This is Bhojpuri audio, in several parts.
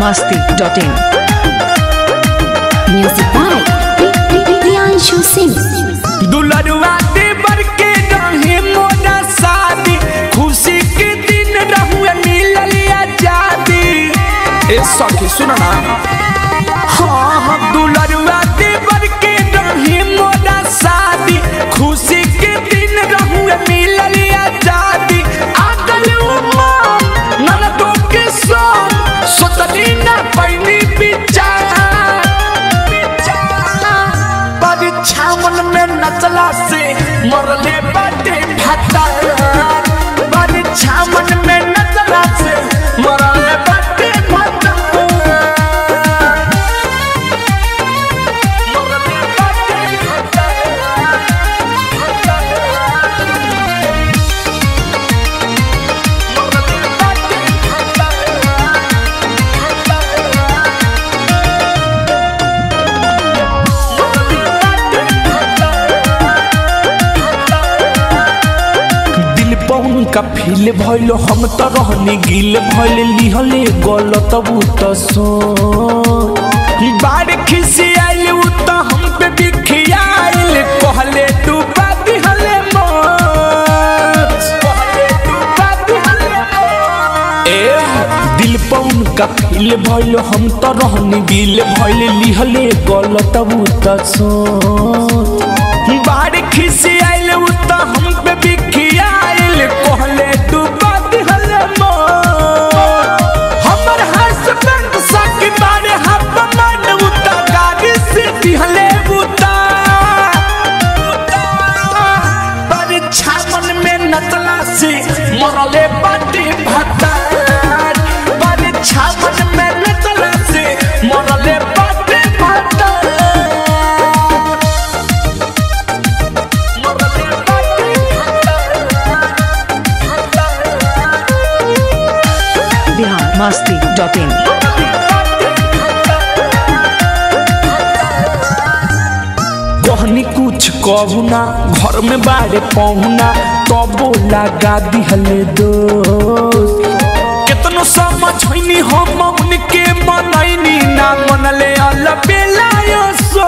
masti.in. Music by Priyanshu Singh. दुलरुआ देवर के रहे मोरा शादी खुशी के दिन रहुए मिलल आजादी ए सखी सुन ना हाँ हाँ दुलरुआ देवर के रहे मोरा शादी खुशी के दिन रहुए मिलल आजादी आगल उमर ननदों के संग सोचली ना पैनी विचार परीक्षा मन में नचला से मरले बाटे भाता परीक्षा मन में नचला से मरले बाटे भाता मरले बाटे भाता मरले बाटे दिल पौन का फील भइल हम त रहनी गिल भइल लिहले गलत उ त सो बार खिसी आइल उ त हम पे बिखियाइल कहले तू बात हले मत कहले तू बात हले मत ए दिल पौन का फील भइल हम त रहनी गिल भइल लिहले गलत उ त सो बार खिसी आइल उ त हम पे बिखियाइल कहले तू बात हले मोर हमर हस्बैंड सकी बारे हाथ मन उ त गाड़ी से दिहले उ त परीक्षा मन में नचला से मरले बाटी भाता परीक्षा मन में नचला से मरले बाटी भाता मरले बाटी Bihar masti.in. कहनी कुछ कहू ना घर में बारे पहुना तबो लगा दिहले दोस्त केतनो समझ होइनी हम उनके मनैनी ना मनले अलबेलायो सो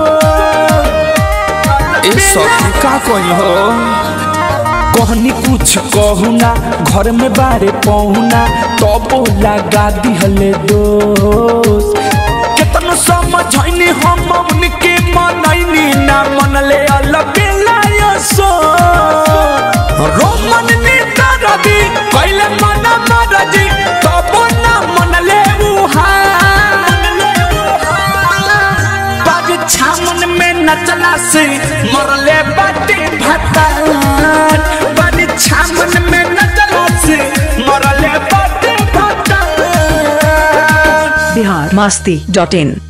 ए सखी का कही हो कहनी कुछ कहू ना घर में बारे पहुना तबो लगा दिहले दोस्त केतनो समझैनी हम उनके मनैनी ना मनले अलबेलायो सो रोमन ने तरदी कैले मन मरजी तबो ना मनले उहा परीक्षा मन में नचला से मरले बाटे भतार परीक्षा मन में नचला से मरले बाटे भतार Bihar masti.in.